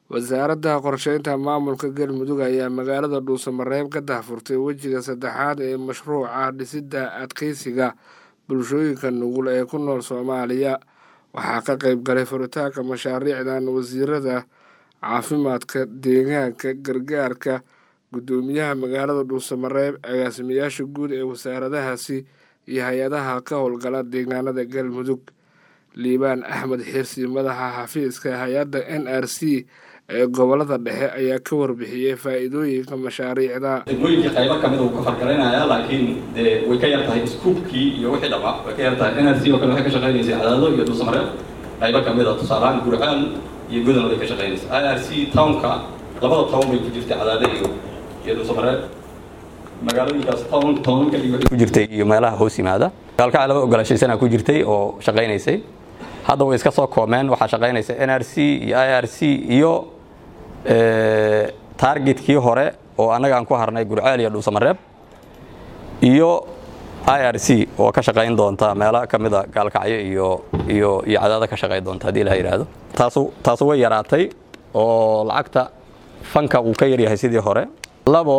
wasaaradda qorsheynta maamulka galmudug ayaa magaalada dhuusamareeb ka daahfurtay wejiga saddexaad ee mashruuca dhisidda adkeysiga bulshooyinka nugul ee ku nool soomaaliya waxaa ka qayb galay furitaanka mashaariicdan wasiirada caafimaadka deegaanka gargaarka guddoomiyaha magaalada dhuusamareeb agaasimayaasha guud ee wasaaradahaasi iyo hay-adaha ka howlgala deegaanada galmudug liibaan axmed xirsi madaxa xafiiska hay-adda n r c ee gobolada dhexe ayaa ka warbixiyey faa-iidooyinka mashaariicda degmooyinkii qaybo kamid uu ka fargalaynayaa laakiin dee way ka yar tahay iskuubkii iyo wixii dhamaa way ka yar tahay n r c oo kale waxay ka shaqaynaysay cadaado iyo dhuusamareeb qaybo kamid a tusaalahaan gurcaal iyo godan bay ka shaqaynaysa i r c townka labada town bay ku jirtay cadaado iyo iyo dhuusamareeb magaalooyinkaas town town kaliya waxay ku jirtay iyo meelaha hoos yimaada gaalkacay laba ogolaashaysanaa ku jirtay oo shaqaynaysay hadda way iska soo koomeen waxaa shaqaynaysa n r c iyo i r c iyo targetkii hore oo annaga aan ku harnay gurceel iyo dhuusamareeb iyo i r c oo ka shaqayn doonta meelo ka mida gaalkacyo iyo iyo iyo cadaada ka shaqayn doonta haddii la yidhaahdo taasu taasu way yaraatay oo lacagta fanka uu ka yaryahay sidii hore labo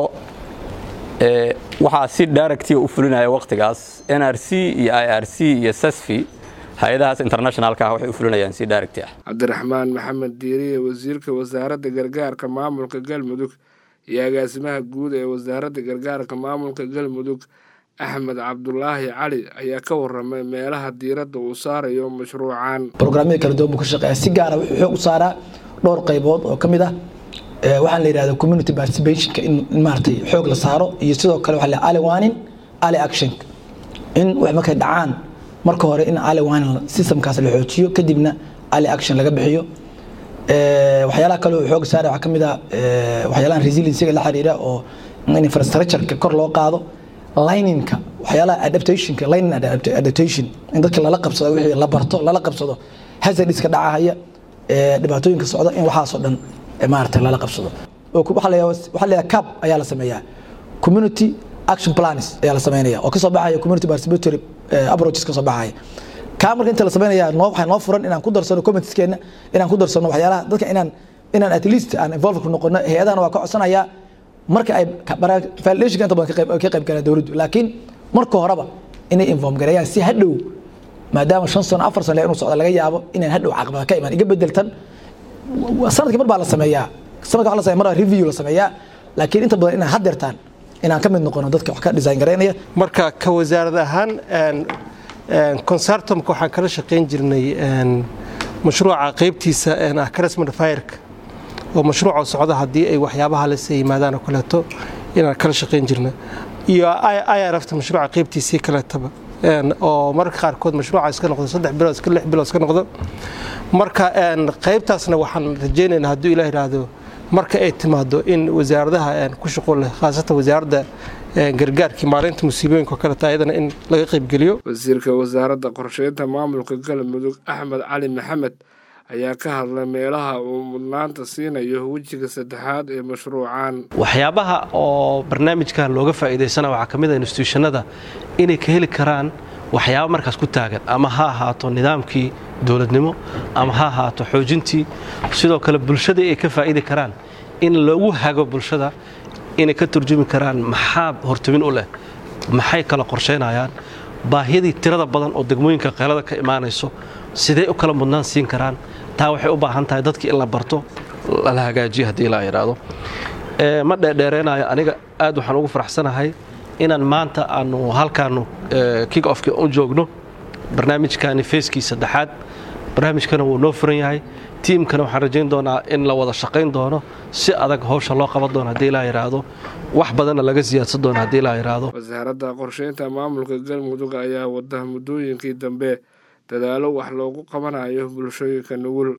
waxaa si directia u fulinaya waqtigaas n r c iyo i r c iyo sasfi hay-adahaas internationalka ah waxay u fulinayaan si direct ah cabdiraxmaan maxamed diiriye wasiirka wasaaradda gargaarka maamulka galmudug iyo agaasimaha guud ee wasaaradda gargaarka maamulka galmudug axmed cabdulaahi cali ayaa ka waramay meelaha diiradda uu saarayo mashruucan brograamyada kala duwan buu ka shaqeeya si gaara wuxuu xoog u saaraa dhowr qaybood oo ka mid ah waxaan la yidhahda community participationka in maaragtay xoog la saaro iyo sidoo kale waxa la ali wanin ali action in wax markay dhacaan marka hore in ali wanin systemkaas la xoojiyo kadibna ali action laga bixiyo waxyaalaha kale oo xoog saara waxaa ka mid ah waxyaalahan resiliencyga la xiriira oo in infrastructureka kor loo qaado lininka waxyaalaha adaptationka lining adaptation in dadka lala qabsado wixii la barto lala qabsado hazardiska dhacahaya dhibaatooyinka socda in waxaasoo dhan maaragtay lala qabsado waxaa la yidhaha cap ayaa la sameeyaa community action plans ayaa la sameynaya oo kasoo baxaya community participatory approaches kasoo baxaya kaa marka inta la sameynaya noo waxaa noo furan inaan ku darsano committeeskeena inaan ku darsano waxyaalaha dadka inaan inaan at least aan involve ku noqono hay-adahana waa ka codsanayaa marka ay validationka inta badan ka qayb galaan dowladdu laakiin marka horeba inay inform gareeyaan si hadhow maadaama shan sano afar sano inuu socda laga yaabo inaan hadhow caqabada ka imaan iga bedeltan sanadkii mar baa la sameeyaa sanadka waa la sameeya mar baa review la sameeyaa laakiin inta badan inaan haddeertaan inaan ka mid noqono dadka wax ka design garaynaya marka ka wasaarad ahaan concertumka waxaan kala shaqayn jirnay mashruuca qaybtiisa ah crasmond fireka oo mashruuca socda haddii ay waxyaabaha lase yimaadaan oo kaleeto inaan kala shaqayn jirna iyo irfta mashruuca qaybtiisii kaleetaba oo mararka qaarkood mashruuca iska noqdo saddex bilood iska lix bilood iska noqdo marka qaybtaasna waxaan rajaynaynaa hadduu ilah yidhaahdo marka ay timaado in wasaaradaha ku shaqo leh khaasatan wasaaradda gargaarkii maalinta musiibooyinka oo kaleta ayadana in laga qaybgeliyo wasiirka wasaaradda qorsheynta maamulka galmudug axmed cali maxamed ayaa ka hadlay meelaha uu mudnaanta siinayo wejiga saddexaad ee mashruucan waxyaabaha oo barnaamijkan looga faa'iidaysana waxaa ka mid a instituushanada inay ka heli karaan waxyaaba markaas ku taagan ama ha ahaato nidaamkii dowladnimo ama ha ahaato xoojintii sidoo kale bulshadii ay ka faa'idi karaan in lagu hago bulshada inay ka turjumi karaan maxaa hortumin u leh maxay kala qorshaynayaan baahiyadii tirada badan oo degmooyinka qeylada ka imaanayso sidee u kala mudnaan siin karaan taa waxay u baahan tahay dadkii in la barto lala hagaajiyo haddii la yidhaahdo ma dheerdheereynayo aniga aad waxaan ugu faraxsanahay inaan maanta aanu halkaanu kick ofki u joogno barnaamijkani feeskii saddexaad barnaamijkana wuu noo furan yahay tiimkana waxaan rajayn doonaa in la wada shaqayn doono si adag howsha loo qaban doono haddii laa yidhaahdo wax badanna laga siyaadsan doono haddii laa yidhaahdo wasaaradda qorsheynta maamulka galmudug ayaa wada muddooyinkii dambe dadaalo wax loogu qabanayo bulshooyinka nugul